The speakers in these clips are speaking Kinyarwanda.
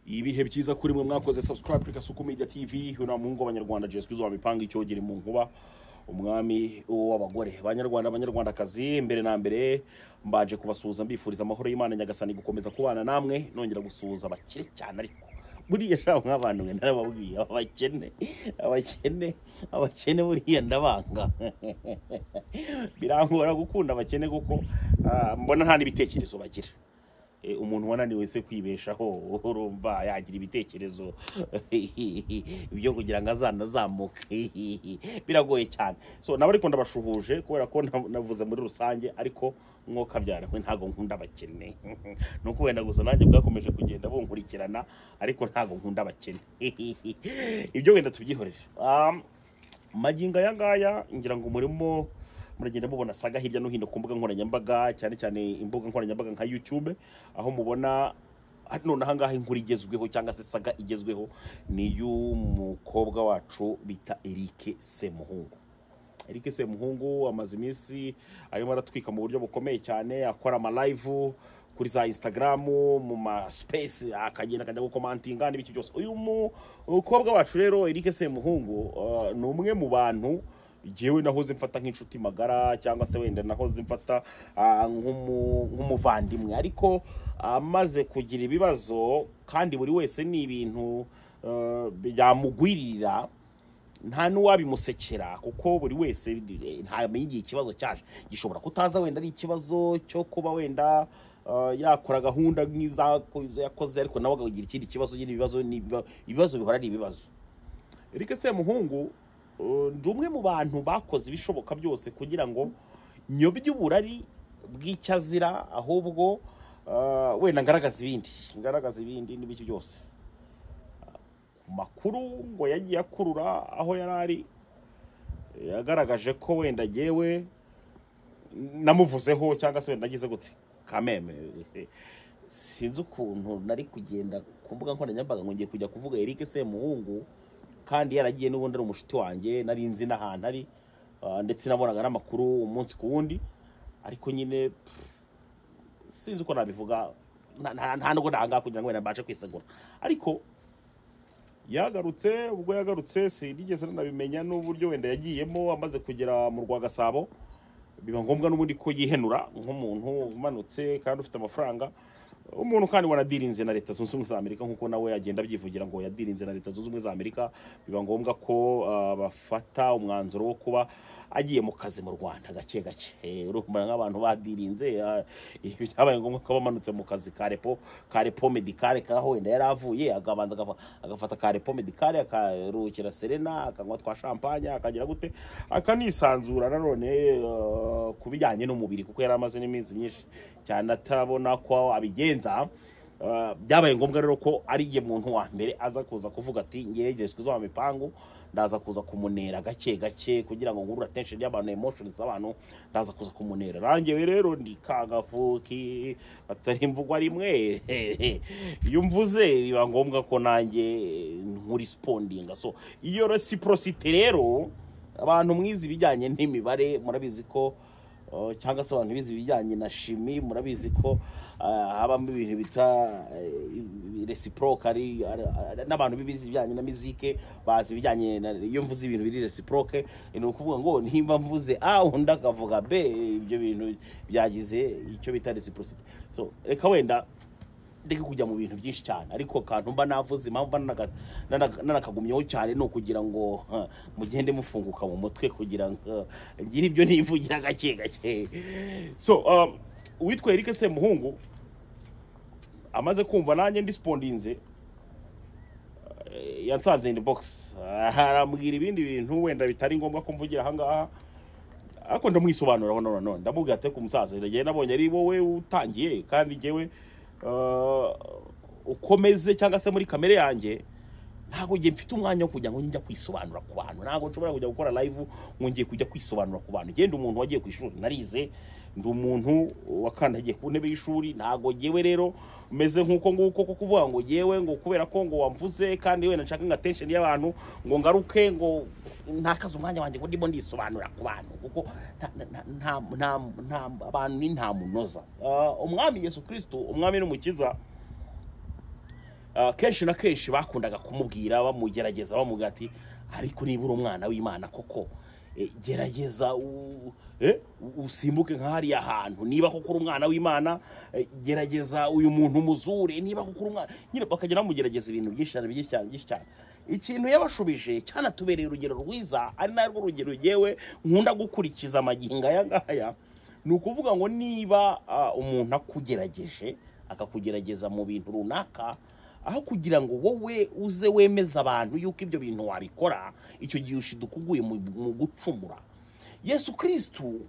ibihe byiza kuri mwe mwakoze subscribe kuri kasuku media tv hino mu ngo abanyarwanda jeswe izuba mipanga icyogere mu nkuba umwami w'abagore banyarwanda abanyarwandakazi mbere na mbere mbaje kubasuhuza mbifuriza amahoro y'imana nyagasani gukomeza kubana namwe nongera gusuhuza abakire cyane ariko buriya sha nk'abantu mwe narababwiye abakene abakene abakene buriya ndabanga birangora gukunda abakene kuko ah, mbona nta n'ibitekerezo bagira Eh, umuntu wananiwe se kwibeshaho urumva yagira ibitekerezo byo kugira ngo azanazamuke biragoye cyane so nabo ariko ndabashuhuje kubera ko na- navuze muri rusange ariko mwoka byarahwe ntago nkunda abakene ni uko wenda gusa nanjye bwakomeje kugenda bunkurikirana ariko ntago nkunda abakene ibyo wenda tubyihorere Um, magingo aya ngaya ngira ngo murimo muragenda mubona saga hirya no hino ku mbuga nkoranyambaga cyane cyane imbuga nkoranyambaga nka YouTube aho mubona hano na hangaha inkuru igezweho cyangwa se saga igezweho ni y'umukobwa wacu bita Eric Semuhungu Eric Semuhungu amaze iminsi arimo aratwika mu buryo bukomeye cyane akora amalive kuri za Instagram mu ma space akagenda akajya gukomantinga n'ibiki byose uyu mukobwa wacu rero Eric Semuhungu uh, ni umwe mu bantu jewe nahoze mfata nk'inshuti magara cyangwa se wenda nahoze mfata ah, nk'umu- nk'umuvandimwe ariko amaze kugira ibibazo kandi buri wese ni ibintu ah, byamugwirira nta n'uwabimusekera kuko buri wese eh, ntamenya igihe ikibazo cyaje gishobora kutaza wenda ari ikibazo cyo kuba wenda ah, yakora gahunda nk'iza yakoze ariko nawe akagira ikindi kibazo nyine ibibazo ni ibiba- ibibazo bihora ari ibibazo Eric Semuhungu uh, ndi umwe mu bantu bakoze ibishoboka byose kugira ngo nyobye uburari bw'icyo azira ahubwo uh, wenda ngaragaza ibindi ngaragaza ibindi n'ibiki byose ku makuru ngo yagiye akurura aho yari ari yagaragaje ko wenda jyewe namuvuzeho cyangwa se wenda nagize gutse kameme sinzi ukuntu nari kugenda ku mbuga nkoranyambaga ngo ngiye kujya kuvuga Eric Semuhungu kandi yaragiye n'ubundi ari umushuti wanjye nari nzi n'ahantu ari ah, ndetse nabonaga n'amakuru umunsi ku wundi ariko nyine pff, sinzi uko nabivuga nta- nta- nta nubwo nahangaha kugira ngo wenda mbashe kwisegura ariko yagarutse ubwo yagarutse sinigeze nanabimenya n'uburyo wenda yagiyemo amaze kugera mu rwa gasabo biba ngombwa n'ubundi ko yihenura nk'umuntu umanutse kandi ufite amafaranga umuntu kandi wanadirinze na leta zunze ubumwe za amerika nk'uko nawe agenda abyivugira ngo yadirinze na leta zunze ubumwe za amerika biba ngombwa ko ah, bafata umwanzuro wo kuba agiye mu kazi mu rwanda gake gake Eh, urumva nk'abantu badirinze ah, byabaye ngombwa ko bamanutse mu kazi ka repo ka repo medicale kaho wenda yari avuye akabanza agafa- agafata ka repo medicale akaruhukira serena akanywa twa champagne akagira gute akanisanzura nanone eh, ku bijyanye n'umubiri kuko yari amaze n'iminsi myinshi cyane atabona ko abigenza Uh, byabaye ngombwa rero ko ari ye muntu wa mbere aza kuza kuvuga ati ngerejejwe izo mipangu ndaza kuza kumunera gake gake kugira ngo nkurure attention y'abantu emotions z'abantu ndaza kuza kumunera rangewe rero ndi kagafuki atari imvugwa rimwe iyo mvuze biba ngombwa ko nanjye nkurespondinga so iyo reciprocity rero abantu mwize ibijyanye n'imibare murabizi ko Uh, cyangwa se abantu bize ibijyanye na shimi murabizi ko uh, habamo ibintu bita uh, reciprocal ari- ari- ari- n'abantu bize ibijyanye na mizike bazi ibijyanye na- iyo mvuze ibintu biri reciprocal ni ukuvuga ngo nimba mvuze a undi akavuga b ibyo bintu byagize icyo bita reciprocity so reka wenda ndeke kujya mu bintu byinshi cyane ariko akantu mba navuze impamvu mba nanaga- nanaga- nanakagumyeho cyane ni ukugira ngo ha, mugende mufunguka mu mutwe kugira ngo eh, ngire ibyo nivugira gake gake so um, uwitwa Eric Semuhungu amaze kumva nanjye ndispondinze eh, yansanze in the box Ah, arambwira ibindi bintu wenda bitari ngombwa ko mvugira ahangaha ariko ndamwisobanuraho none ndamubwira ati ku musaza njyewe nabonye ari wowe utangiye kandi njyewe uh, ukomeze cyangwa se muri kamere yanjye ntabwo njye mfite umwanya wo kujya ngo njya kwisobanura ku bantu ntabwo nshobora kujya gukora live ngo ngiye kujya kwisobanura ku bantu njye ndi umuntu wagiye ku ishuri narize ndi umuntu wakandagiye ku ntebe y'ishuri ntabwo njyewe rero meze nk'uko nguko ko kuvuga ngo njyewe ngo kubera ko ngo wamvuze kandi wenda nshaka nka tension y'abantu ngo ngaruke ngo ntakaze umwanya wanjye ngo ndimo ndisobanura ku bantu kuko nta- nta- nta- nta- nta- abantu ni nta munoza Ah, umwami yesu kirisito umwami n'umukiza Ah, kenshi na kenshi bakundaga kumubwira bamugerageza bamubwira ati ariko niba uri umwana w'imana koko eh, gerageza u- eh, u- usimbuke nka hariya hantu niba koko uri umwana w'imana eh, gerageza uyu muntu umuzure niba koko uri umwana nyine bakagenda bamugerageza ibintu byinshi cyane byinshi cyane byinshi cyane ikintu yabashubije cyanatubereye urugero rwiza ari narwo rugero yewe nkunda gukurikiza amagingo aya ngaya ni ukuvuga ngo niba ah, umuntu akugerageje akakugerageza mu bintu runaka aho kugira ngo wowe uze wemeza abantu yuko ibyo bintu wabikora icyo gihe ushidukuguye mu mu gucumura yesu kirisitu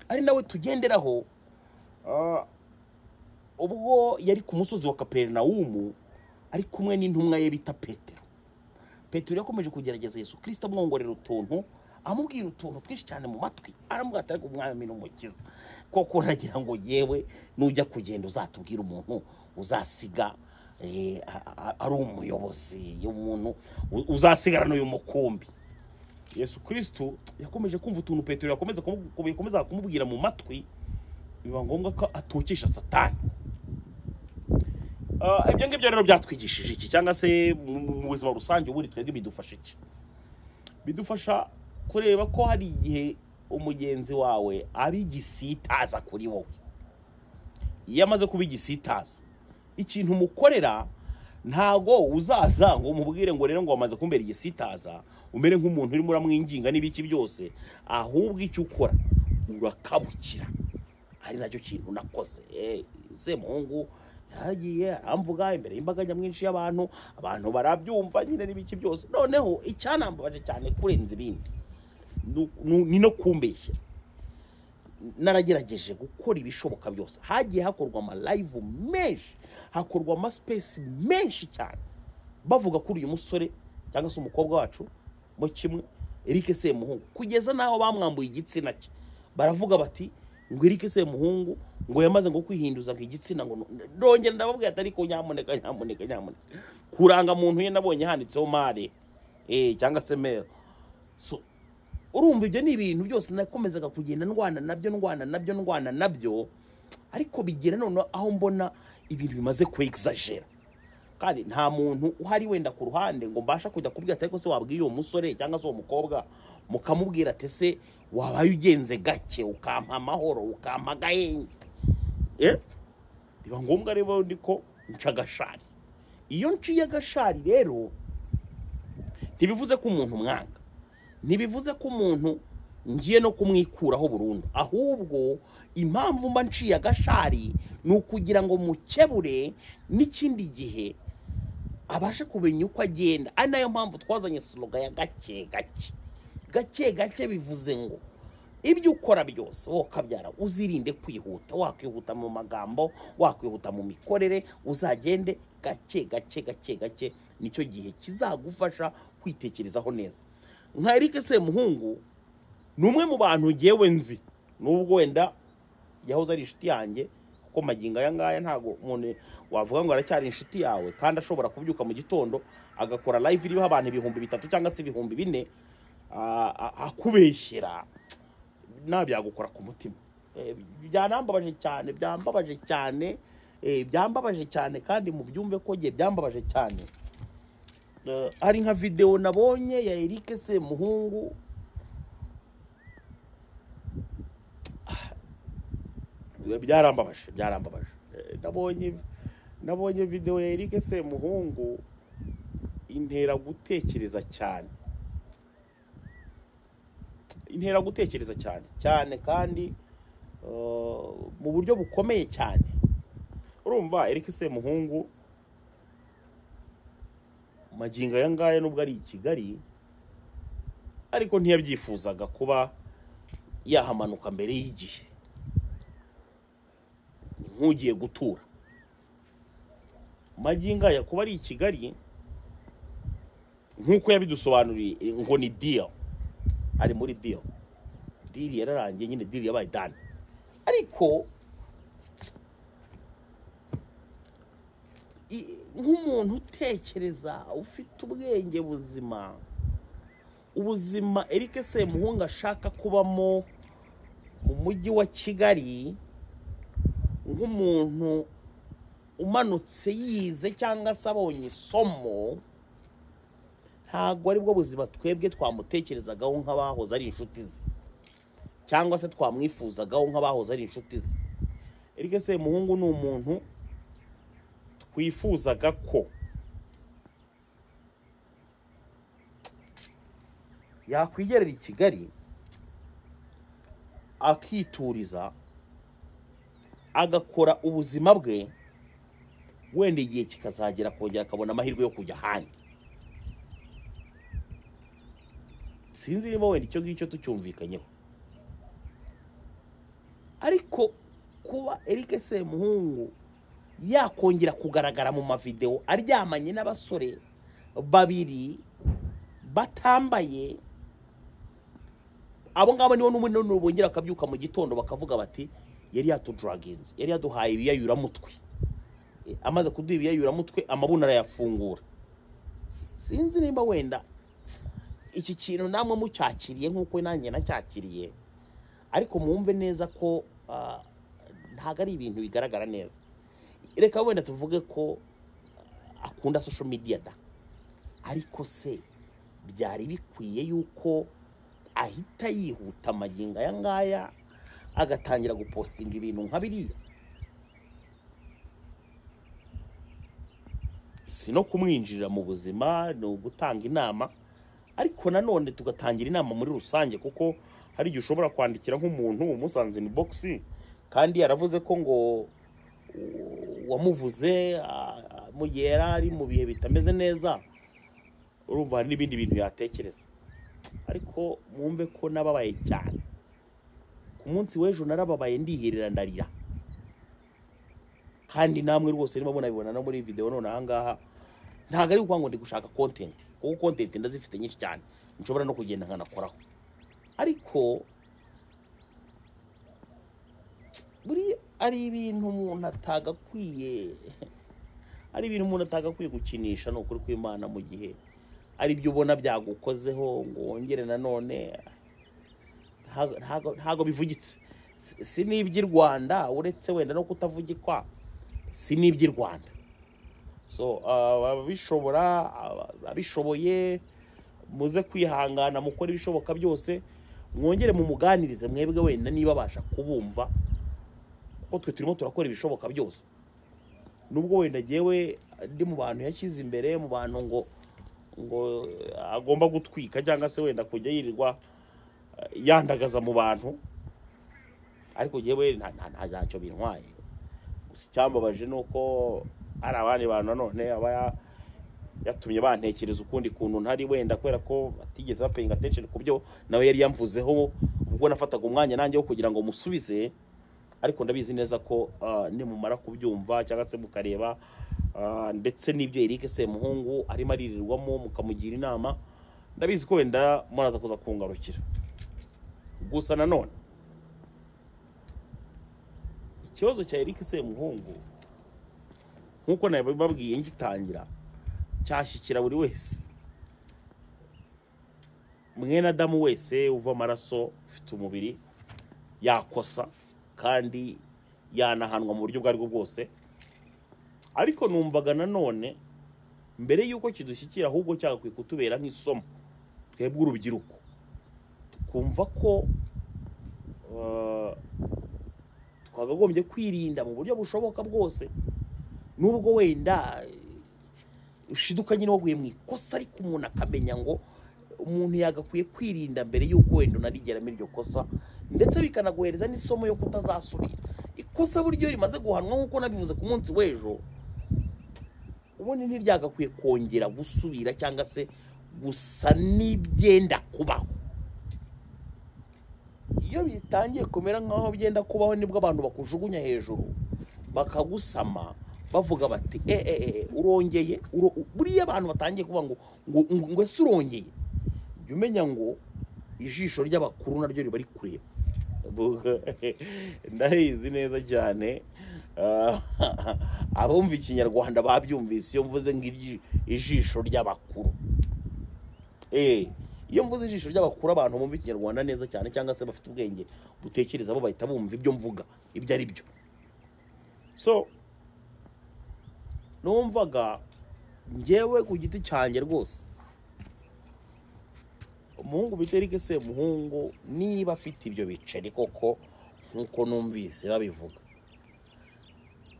ari nawe tugenderaho ah, ubwo yari ku musozi wa kaperinawumu ari kumwe n'intumwa ye bita petero petero yakomeje kugerageza yesu kirisita amwongorera utuntu amubwira utuntu twinshi cyane mu matwi aramubwira ati ariko umwami ni umukiza koko nagira ngo yewe nujya kugenda uzatubwire umuntu uzasiga eh, a- a- ari umuyobozi y'umuntu u- uzasigarana uyu mukumbi yesu kirisitu yakomeje kumva utuntu petero yakomeza kumu- yakomezaga kumubwira mu matwi biba ngombwa ko atokesha satani Ah, ibyo ngibyo rero byatwigishije iki cyangwa se mu mu buzima rusange ubundi twebwe bidufasha iki bidufasha kureba ko hari igihe umugenzi wawe aba igisitaza kuri wowe iyo amaze kuba igisitaza ikintu umukorera ntago uzaza ngo umubwire ngo rero ngo wamaze kumbera igisitaza umere nk'umuntu urimo uramwinginga n'ibiki byose ahubwo icyo ukora urakabukira ari nacyo kintu nakoze Eh, se muhungu yaragiye aramvuga imbere y'imbaga nyamwinshi y'abantu abantu barabyumva nyine n'ibiki byose noneho icyanambabaje cyane kurenza ibindi nu- nu- ni no kumbeshyera naragerageje gukora ibishoboka byose hagiye hakorwa amalayivu menshi hakorwa amasipesi menshi cyane bavuga kuri uyu musore cyangwa se umukobwa wacu mu kimwe Eric Semuhungu kugeza n'aho bamwambuye igitsina cye baravuga bati ngo Eric Semuhungu ngo yamaze ngo kwihinduza ngo igitsina ngo nu- ndongera ndababwira ati ariko nyamuneka nyamuneka nyamuneka kuranga muntu ye nabonye handitseho mare eh cyangwa se mero so urumva ibyo ni ibintu byose nakomezaga kugenda ndwana nabyo ndwana nabyo ndwana nabyo ariko bigera noneho aho mbona ibintu bimaze kwegizajera kandi nta muntu uhari wenda ku ruhande ngo mbasha kujya kubwira ati ariko se wabwiye uwo musore cyangwa se uwo mukobwa mukamubwira ati se wabaye ugenze gake ukampa amahoro ukampa agahenge Eh? biba ngombwa rero ndi ko nca agashari iyo nciye agashari rero ntibivuze ko umuntu mwanga ntibivuze ko umuntu ngiye no kumwikuraho burundu ahubwo impamvu mba nciye agashari ni ukugira ngo mukebure n'ikindi gihe abashe kumenya uko agenda ari nayo mpamvu twazanye soroga ya gake gake gake gake bivuze ngo ibyo ukora byose wowe ukabyara uzirinde kwihuta wakwihuta mu magambo wakwihuta mu mikorere uzagende gake gake gake gake nicyo gihe kizagufasha kwitekerezaho neza nka Eric Semuhungu ni umwe mu bantu ngewe nzi nubwo wenda yahoze ari inshuti yanjye kuko magingo aya ngaya ntabwo umuntu wavuga ngo aracyari inshuti yawe kandi ashobora kubyuka mu gitondo agakora live iriho abantu ibihumbi bitatu cyangwa se ibihumbi bine a- a- akubeshyera nawe byagukora ku mutima Eh, byanambabaje cyane byambabaje cyane eh, byambabaje cyane kandi mu byumve ko nge byambabaje cyane Eh, hari nka videwo nabonye ya Eric Semuhungu byarambabaje byarambabaje Eh, nabonye nabonye videwo ya Eric Semuhungu intera gutekereza cyane intera gutekereza cyane cyane kandi eh, mu buryo bukomeye cyane urumva Eric Semuhungu magingo aya ngaya nubwo ari i Kigali ariko ntiyabyifuzaga kuba yahamanuka mbere y'igihe ni nk'ugiye gutura magingo aya kuba ari i Kigali nk'uko yabidusobanuriye ngo ni deal ari muri deal deal yararangiye nyine deal yabaye done ariko i- nk'umuntu utekereza ufite ubwenge buzima ubuzima Eric Semuhunga ashaka kubamo mu mujyi wa Kigali nk'umuntu umanutse yize cyangwa se abonye isomo ntabwo ari bwo buzima twebwe twamutekerezagaho nk'abahoze ari inshuti ze cyangwa se twamwifuzagaho nk'abahoze ari inshuti ze erike se muhungu ni umuntu twifuzaga ko yakwigerera i kigali akituriza agakora ubuzima bwe wenda igihe kikazagera akongera akabona amahirwe yo kujya ahandi sinzi niba wenda icyo ngicyo tucyumvikanyeho ariko kuba Eric Semuhungu yakongera kugaragara mu mavideo aryamanye n'abasore babiri batambaye abo ngabo nibo n'ubundi bongera bakabyuka mu gitondo bakavuga bati yari yatuduraginze yari yaduhaye ibiyayuramutwe amaze kuduha ibiyayuramutwe amabuno arayafungura sinzi nimba wenda iki kintu namwe mucyakiriye nk'uko nanjye nacyakiriye ariko mwumve neza ko ntabwo ari ibintu bigaragara neza reka wenda tuvuge ko akunda sosho media da ariko se byari bikwiye yuko ahita yihuta amagingo aya ngaya agatangira gupostinga ibintu nka biriya si no kumwinjirira mu buzima ni ugutanga inama ariko nanone tugatangira inama muri rusange kuko hari igihe ushobora kwandikira nk'umuntu umusanze ni bogisi kandi yaravuze ko ngo wamuvuze mu gihe yari ari mu bihe bitameze neza urumva hari n'ibindi bintu yatekereza ariko mwumve ko nababaye cyane ku munsi w'ejo narababaye ndiherera ndarira kandi namwe rwose niba munabibona no muri videwo none aha ngaha ntabwo ari ukuvuga ngo ndi gushaka kontenti kuko kontenti ndazifite nyinshi cyane nshobora no kugenda nkanakoraho ariko buriya ari ibintu umuntu atagakwiye ari ibintu umuntu atagakwiye gukinisha ni ukuri kw'imana mu gihe ari byo ubona byagukozeho ngo wongere nanone ntabwo bivugitse si n'iby'i rwanda uretse wenda no kutavugikwa si n'iby'i rwanda ababishobora abishoboye muze kwihangana mukora ibishoboka byose mwongere mu muganirize mwebwe wenda niba abasha kubumva kuko twe turimo turakora ibishoboka byose nubwo wenda ngewe ndi mu bantu yashyize imbere mu bantu ngo ngo agomba gutwika cyangwa se wenda kujya yirirwa yandagaza mu bantu ariko ngewe ntacyo bintwaye gusa icyambabaje ni uko hari abandi bantu nanone aba yatumye bantekereza ukundi kuntu ntari wenda kubera ko batigeze bapayinga attention ku byo nawe yari yamvuzeho ubwo nafataga umwanya nanjye wo kugira ngo musubize ariko ndabizi neza ko nimumara kubyumva cyangwa se mukareba ndetse n'ibyo Eric Semuhungu arimo aririrwamo mukamugira inama ndabizi ko wenda muraza kuza kungarukira gusa nanone ikibazo cya Eric Semuhungu nk'uko nabibabwiye ngitangira cyashyikira buri wese mwene adamu wese uva amaraso ufite umubiri yakosa kandi yanahanwa mu buryo ubwo aribwo bwose ariko numvaga nanone mbere y'uko kidushyikira ahubwo cyagakwiye kutubera nk'isomo twebwe urubyiruko tukumva ko twagagombye kwirinda mu buryo bushoboka bwose nubwo wenda ushiduka nyine waguye mu ikosa ariko umuntu akamenya ngo umuntu yagakwiye kwirinda mbere y'uko wenda unarigeramo iryo kosa ndetse bikanaguhereza n'isomo yo kutazasubira ikosa buryo rimaze guhanwa nk'uko nabivuze ku munsi w'ejo ubundi ntiryagakwiye kongera gusubira cyangwa se gusa n'ibyenda kubaho iyo bitangiye kumera nk'aho byenda kubaho nibwo abantu bakujugunya hejuru bakagusama bavuga bati eee urongeye buriya abantu batangiye kuvuga ngo ngo ese urongeye jya umenya ngo ijisho ry'abakuru naryo riba ari kureba ndahizi neza cyane abumva ikinyarwanda babyumvise iyo mvuze ngo ijisho ry'abakuru iyo mvuze ijisho ry'abakuru abantu bumva ikinyarwanda neza cyane cyangwa se bafite ubwenge butekereza bo bahita bumva ibyo mvuga ibyo ari byo so numvaga ngewe ku giti cyanjye rwose umuhungu bita Eric Semuhungu niba afite ibyo biceri koko nk'uko numvise babivuga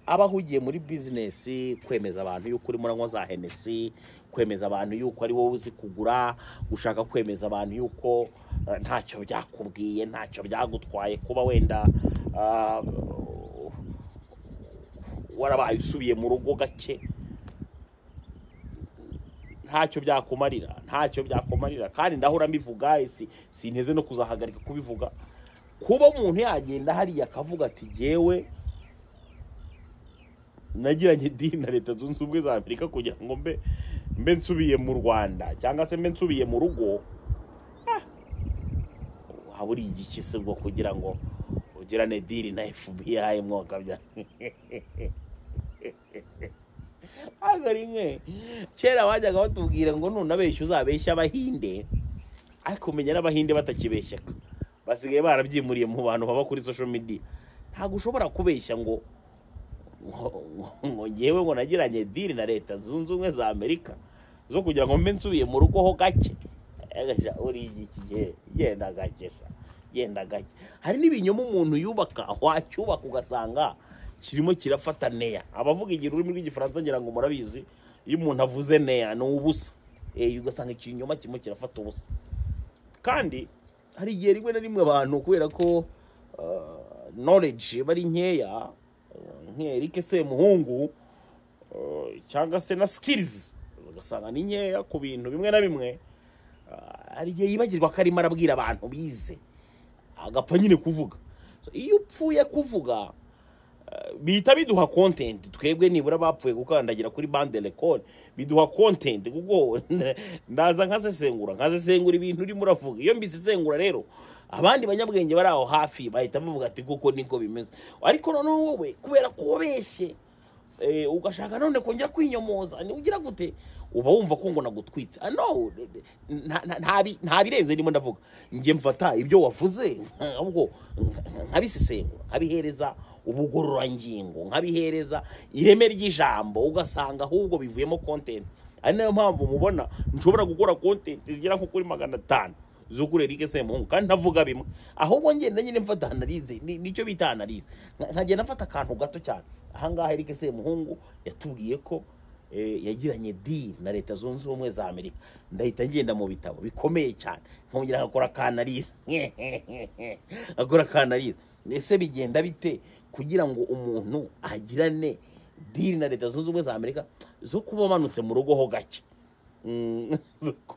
aba ahugiye muri bizinesi kwemeza abantu yuko urimo uranywa za henesi kwemeza abantu yuko ari wowe uzi kugura gushaka kwemeza abantu yuko eh, ntacyo byakubwiye ntacyo byagutwaye kuba wenda ah, warabaye usubiye mu rugo gake ntacyo byakumarira ntacyo byakumarira kandi ndahora mbivuga si sinteze no kuzahagarika kubivuga kuba umuntu yagenda hariya akavuga ati jyewe nagiranye dini na leta zunze ubumwe za amerika kugira ngo mbe mbe nsubiye mu rwanda cyangwa se mbe nsubiye mu rugo ah, haburi igiki se bwo kugira ngo ugirane diri na fbi mwakabya ntabwo ari nke kera wajyaga batubwira ngo nunabeshya uzabeshya abahinde ariko umenya n'abahinde batakibeshyaga basigaye barabyimuriye mu bantu baba kuri social media ntabwo ushobora kubeshya ngo ngo- ngo- ngo ngewe ngo nagiranye diri na leta zunze ubumwe za amerika zo kugira ngo mbe nsubiye mu rugo ho gake Agasha, uri igiki ge- genda gake sha, genda gake hari n'ibinyoma umuntu yubaka wacyubaka ugasanga kirimo kirafata neya abavuga igihe ururimi rw'igifaransa ngira ngo murabizi iyo umuntu avuze neya ni ubusa Eh, ugasanga ikinyoma kirimo kirafata ubusa kandi hari igihe rimwe na rimwe abantu kubera ko uh, knowledge iba ari nkeya uh, nk'erike semuhungu uh, cyangwa se na skills ugasanga ni nkeya ku bintu bimwe na bimwe uh, hari igihe yibagirwa ko arimo arabwira abantu bize agapfa nyine kuvuga So, iyo upfuye kuvuga uh, bihita biduha content twebwe nibura bapfuye gukandagira kuri bande record biduha content kuko ndaza nkasesengura nkasesengura ibintu urimo uravuga iyo mbisesengura rero abandi banyabwenge bari aho hafi bahita bavuga ati kuko niko bimeze ariko noneho wowe kubera ko wabeshye eh, ugashaka none kongera kwinyomoza ni ugira gute uba wumva ko ngo nagutwitse Ah, no nta- nta- nta bi- nta birenze ndimo ndavuga njye mfata ibyo wavuze ahubwo nkabisesengura nkabihereza ubugororangingo nkabihereza ireme ry'ijambo ugasanga ahubwo bivuyemo content ari nayo mpamvu mubona nshobora gukora content zigera nko kuri magana atanu z'ukuri Eric Semuhungu kandi ntavuga bimwe ahubwo ngenda nyine mfata analize ni- nicyo bita analize Nka- nkagenda mfata akantu gato cyane ahangaha Eric Semuhungu yatubwiye ko eh, yagiranye deal na leta zunze ubumwe za amerika ndahita ngenda mu bitabo bikomeye cyane nkongera nkakora akanalize akora akanalize ese bigenda bite kugira ngo umuntu agirane deal na leta zunze ubumwe za amerika zo kuba amanutse mu rugo ho gake Mm, zo ku-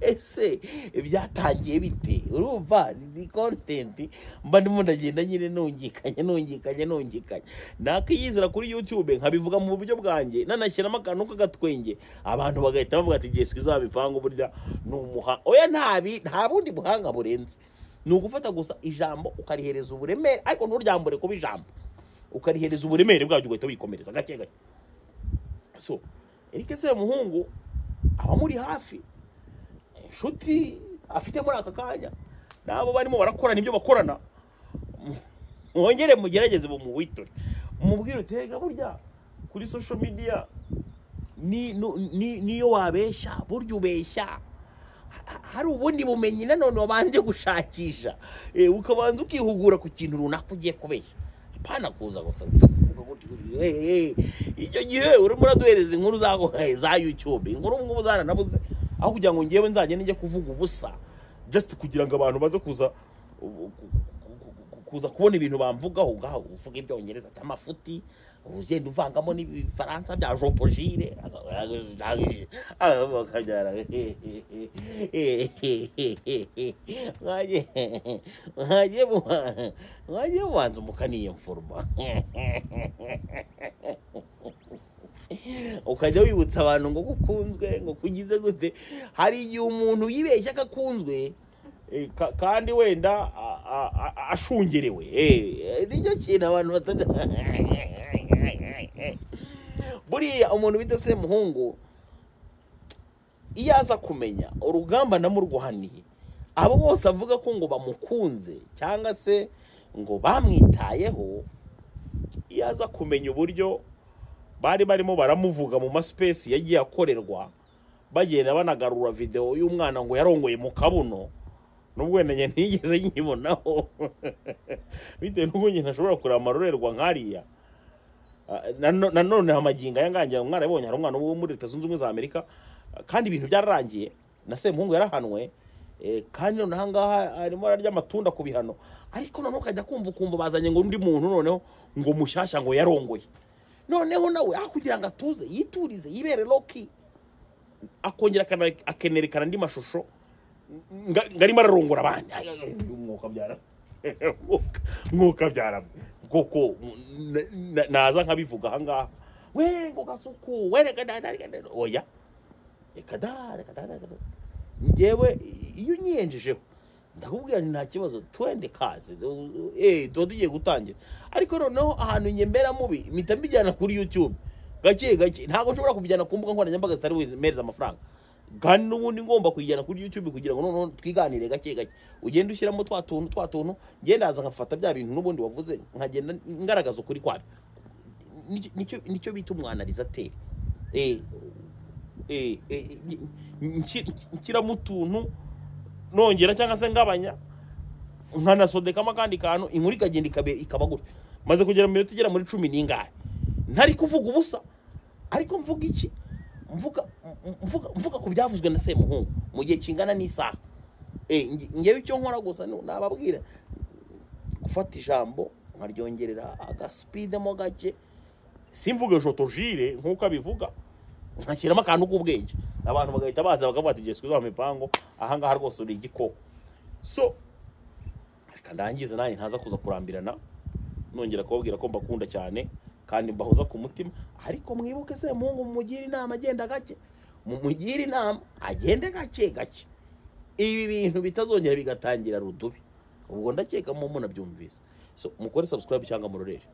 ese byatangiye bite urumva ni kontenti mba ndimo ndagenda nyine nungikanye nungikanye nungikanye nakiyizira kuri youtube nkabivuga mu buryo bwanjye nanashyiramo akantu k'agatwenge abantu bagahita bavuga ati jeswe izabipanga burya ni umuhanga oya ntabi nta bundi buhanga burenze ni ugufata gusa ijambo ukarihereza uburemere ariko nturyambure kuba ijambo ukarihereza uburemere bwabyo ugahita wikomereza gake gake so Eric Semuhungu abamuri hafi inshuti afite muri aka kanya nabo barimo barakorana ibyo bakorana mwongere mugerageze mumuwitore mubwire utega burya kuri social media ni- nu- ni- niyo wabeshya burya ubeshya Ha- ha- hari ubundi bumenyi nanone wabanje gushakisha Eh, ukabanza ukihugura ku kintu runaka ugiye kubeshya apana kuza gusa gupfa kuvuga gutyo gutyo, eh, eh. icyo gihe urimo uraduhereza inkuru za- za youtube inkuru ngubu zaranabuze aho kugira ngo ngewe nzagende njye kuvuga ubusa just kugira ngo abantu baze kuza ku- ku- kuza kubona ibintu bamvugaho ngaho uvuga ibyongereza by'amafuti ugenda uvangamo n'ibifaransa bya jopojire akabyara mwajye mubanza umukaniye mfuruma ukajya wibutsa abantu ngo gukunzwe ngo kugize gute hari igihe umuntu yibeshya ko akunzwe eh, ka- kandi wenda a- a- a- ashungerewe eh, nicyo kintu abantu batajya buriya umuntu bita semuhungu iyo aza kumenya urugamba namurwaniye abo bose avuga ko ngo bamukunze cyangwa se ngo bamwitayeho iyo aza kumenya uburyo bari barimo baramuvuga mu masipesi yagiye akorerwa bagenda banagarura videwo y'umwana ngo yarongoye mu kabuno nubwo wenda njye ntigeze nyibonaho bitewe n'uko nyine ashobora kureba amarorerwa nk'ariya Ah, na no- na none amagingo aya ngangira umwana yabonye hari umwana wo muri leta zunze ubumwe za amerika ah, kandi ibintu byararangiye na semuhungu yarahanwe eh, kandi noneho aha ngaha arimo ararya amatunda ku bihano ariko noneho ukajya kumva ukumva bazanye ngo undi muntu noneho ngo mushyashya ngo yarongoye noneho nawe aho kugira ngo atuze yiturize yibere loki akongera akana- akenerekana andi mashusho nga- ngarimo ararongora abandi Ay, ay, ay, umwuka byara Mwuka- mwuka byarabwe koko na- na- naza nkabivuga ahangaha we ngo gasuku we reka da- da- reka da- oya reka da reka da reka da njyewe iyo unyiyenjejeho ndakubwira nti nta kibazo twende kaze eh tuba tugiye gutangira ariko noneho ahantu njye mberamubi mpita mbijyana kuri youtube gake gake ntabwo nshobora kubijyana ku mbuga nkoranyambaga zitari mpereza amafaranga kandi n'ubundi ngomba kuyijyana kuri youtube kugira ngo noneho twiganire gake gake ugenda ushyiramo twa tuntu twa tuntu ngenda haza nkafata bya bintu n'ubundi wavuze nkagenda ngaragaza ukuri kwabyo Nicyo- nicyo nicyo bita umwanalizateri eh eh eh, nyi- nyi- nshyiramo utuntu nongera cyangwa se ngabanya nkanasodekamo akandi kantu inkuru ikagenda ikabe- ikaba gutya maze kugera mu minota igera muri cumi n'ingahe ntari kuvuga ubusa ariko mvuga iki mvuga m- mvuga mvuga ku byavuzwe na semuhungu mu gihe kingana n'isaha Eh, nge- ngewe icyo nkora gusa ni- nababwira gufata ijambo nkaryongerera agasipidemo gake simvuge jotogire nk'uko abivuga nkashyiramo akantu k'ubwenge abantu bagahita baza bakavuga ati jesiku mu mipango aha ngaha rwose uri igikoko so reka ndangize nanjye ntaza kuza kurambirana nongera kubabwira ko mbakunda cyane kandi mbahoza ku mutima ariko mwibuke se muhungu mumugire inama agenda gake mumugire inama agende gake gake ibi bintu bitazongera bigatangira rudubi ubwo ndakeka mu munabyumvise so mukore subscribe cyangwa murorere